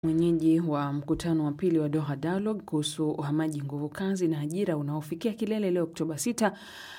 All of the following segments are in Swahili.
Mwenyeji wa mkutano wa pili wa Doha Dialogue kuhusu uhamaji nguvu kazi na ajira unaofikia kilele leo Oktoba 6,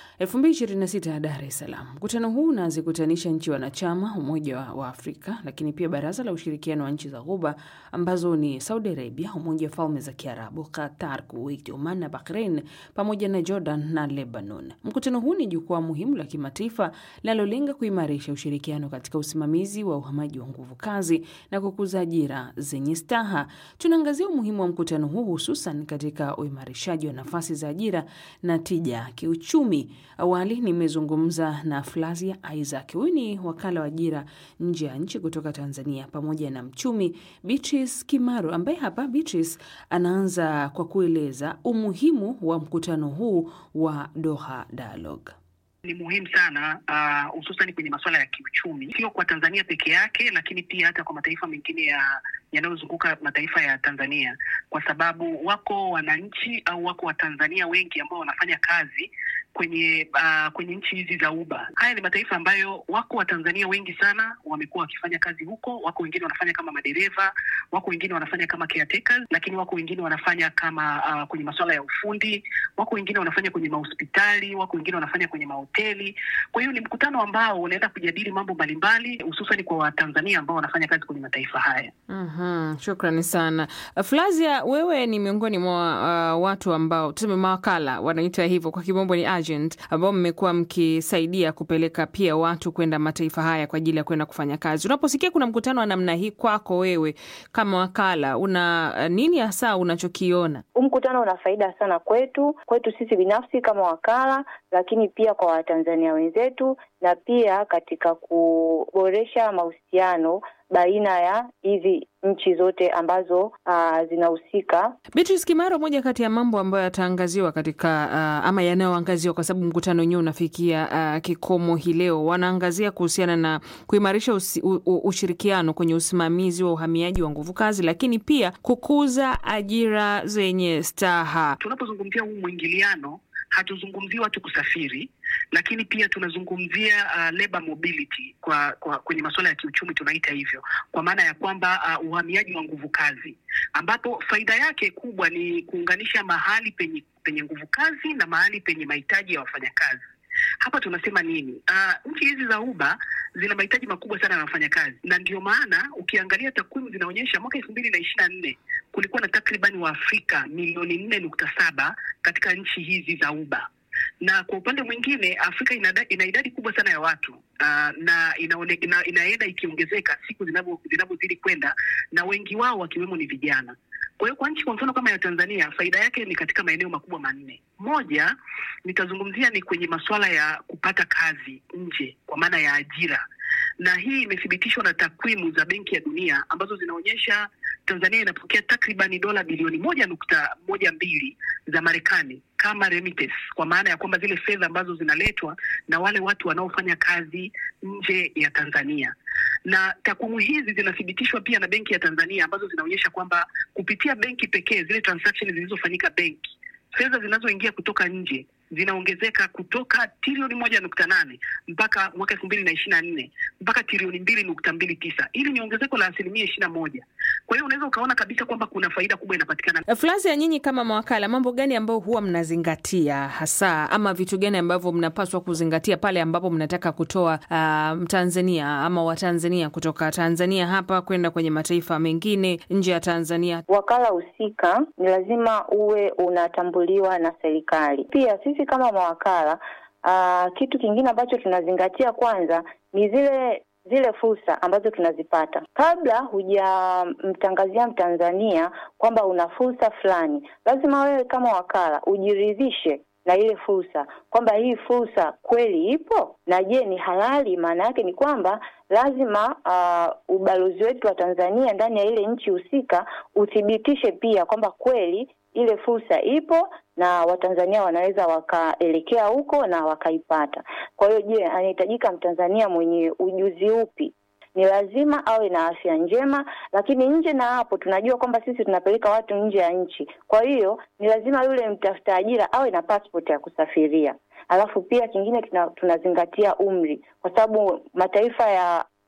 2026 Dar es Salaam. Mkutano huu unazikutanisha nchi wanachama Umoja wa Afrika, lakini pia Baraza la Ushirikiano wa Nchi za Ghuba ambazo ni Saudi Arabia, Umoja wa Falme za Kiarabu, Qatar, Kuwait, Oman na Bahrain pamoja na Jordan na Lebanon. Mkutano huu ni jukwaa muhimu la kimataifa linalolenga kuimarisha ushirikiano katika usimamizi wa uhamaji wa nguvu kazi na kukuza ajira zenye staha. Tunaangazia umuhimu wa mkutano huu hususan katika uimarishaji wa nafasi za ajira na tija kiuchumi. Awali nimezungumza na Flavia Isaac, huyu ni wakala wa ajira nje ya nchi kutoka Tanzania, pamoja na mchumi Beatrice Kimaro, ambaye hapa Beatrice anaanza kwa kueleza umuhimu wa mkutano huu wa Doha Dialogue. Ni muhimu sana hususan uh, kwenye masuala ya kiuchumi, sio kwa Tanzania peke yake, lakini pia hata kwa mataifa mengine ya yanayozunguka mataifa ya Tanzania, kwa sababu wako wananchi au wako Watanzania wengi ambao wanafanya kazi kwenye uh, kwenye nchi hizi za Uba. Haya ni mataifa ambayo wako Watanzania wengi sana wamekuwa wakifanya kazi huko. Wako wengine wanafanya kama madereva, wako wengine wanafanya kama caretakers, lakini wako wengine wanafanya kama uh, kwenye masuala ya ufundi, wako wengine wanafanya kwenye mahospitali, wako wengine wanafanya kwenye mahoteli. Kwa hiyo ni mkutano ambao unaenda kujadili mambo mbalimbali, hususan kwa Watanzania ambao wanafanya kazi kwenye mataifa haya. Mm-hmm. Shukrani sana Flavia, wewe ni miongoni mwa uh, watu ambao tuseme mawakala wanaita hivyo kwa kimombo ni agent, ambao mmekuwa mkisaidia kupeleka pia watu kwenda mataifa haya kwa ajili ya kwenda kufanya kazi. Unaposikia kuna mkutano wa namna hii kwako wewe kama wakala, una uh, nini hasa unachokiona? Huu mkutano una faida sana kwetu, kwetu sisi binafsi kama wakala, lakini pia kwa Watanzania wenzetu na pia katika kuboresha mahusiano baina ya hizi nchi zote ambazo uh, zinahusika. Beatrice Kimaro, moja kati ya mambo ambayo yataangaziwa katika uh, ama yanayoangaziwa kwa sababu mkutano wenyewe unafikia uh, kikomo hii leo, wanaangazia kuhusiana na kuimarisha usi, u, u, ushirikiano kwenye usimamizi wa uhamiaji wa nguvu kazi, lakini pia kukuza ajira zenye staha. Tunapozungumzia huu mwingiliano hatuzungumzii watu kusafiri, lakini pia tunazungumzia uh, labor mobility kwa, kwa kwenye masuala ya kiuchumi tunaita hivyo, kwa maana ya kwamba uh, uhamiaji wa nguvu kazi, ambapo faida yake kubwa ni kuunganisha mahali penye penye nguvu kazi na mahali penye mahitaji ya wafanyakazi. Hapa tunasema nini? Uh, nchi hizi za Uba zina mahitaji makubwa sana ya wafanyakazi, na ndio maana ukiangalia takwimu zinaonyesha mwaka elfu mbili na ishirini na nne kulikuwa na takribani Waafrika milioni nne nukta saba katika nchi hizi za Uba na kwa upande mwingine Afrika ina, ina idadi kubwa sana ya watu uh, na inaone, ina, inaenda ikiongezeka siku zinavyozidi kwenda, na wengi wao wakiwemo ni vijana. Kwa hiyo kwa nchi kwa mfano kama ya Tanzania, faida yake ni katika maeneo makubwa manne. Moja nitazungumzia ni kwenye masuala ya kupata kazi nje, kwa maana ya ajira, na hii imethibitishwa na takwimu za Benki ya Dunia ambazo zinaonyesha Tanzania inapokea takribani dola bilioni moja nukta moja mbili za Marekani kama remittance, kwa maana ya kwamba zile fedha ambazo zinaletwa na wale watu wanaofanya kazi nje ya Tanzania na takwimu hizi zinathibitishwa pia na Benki ya Tanzania ambazo zinaonyesha kwamba kupitia benki pekee, zile transactions zilizofanyika benki, fedha zinazoingia kutoka nje zinaongezeka kutoka trilioni moja nukta nane mpaka mwaka elfu mbili na ishirini na nne mpaka trilioni mbili nukta mbili tisa Hili ni ongezeko la asilimia ishirini na moja. Kwa hiyo unaweza ukaona kabisa kwamba kuna faida kubwa inapatikana. Flavia, nyinyi kama mawakala, mambo gani ambayo huwa mnazingatia hasa, ama vitu gani ambavyo mnapaswa kuzingatia pale ambapo mnataka kutoa uh, Mtanzania ama Watanzania kutoka Tanzania hapa kwenda kwenye mataifa mengine nje ya Tanzania? Wakala husika ni lazima uwe unatambuliwa na serikali. Pia sisi kama mawakala uh, kitu kingine ambacho tunazingatia kwanza ni zile zile fursa ambazo tunazipata. Kabla hujamtangazia Mtanzania kwamba una fursa fulani, lazima wewe kama wakala ujiridhishe na ile fursa kwamba hii fursa kweli ipo na je, ni halali. Maana yake ni kwamba lazima uh, ubalozi wetu wa Tanzania ndani ya ile nchi husika uthibitishe pia kwamba kweli ile fursa ipo na Watanzania wanaweza wakaelekea huko na wakaipata. Kwa hiyo, je, anahitajika Mtanzania mwenye ujuzi upi? Ni lazima awe na afya njema, lakini nje na hapo tunajua kwamba sisi tunapeleka watu nje ya nchi. Kwa hiyo ni lazima yule mtafuta ajira awe na passport ya kusafiria. Alafu pia kingine tuna, tunazingatia umri, kwa sababu mataifa ya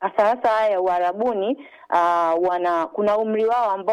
hasa hasa haya ya Uarabuni uh, wana kuna umri wao ambao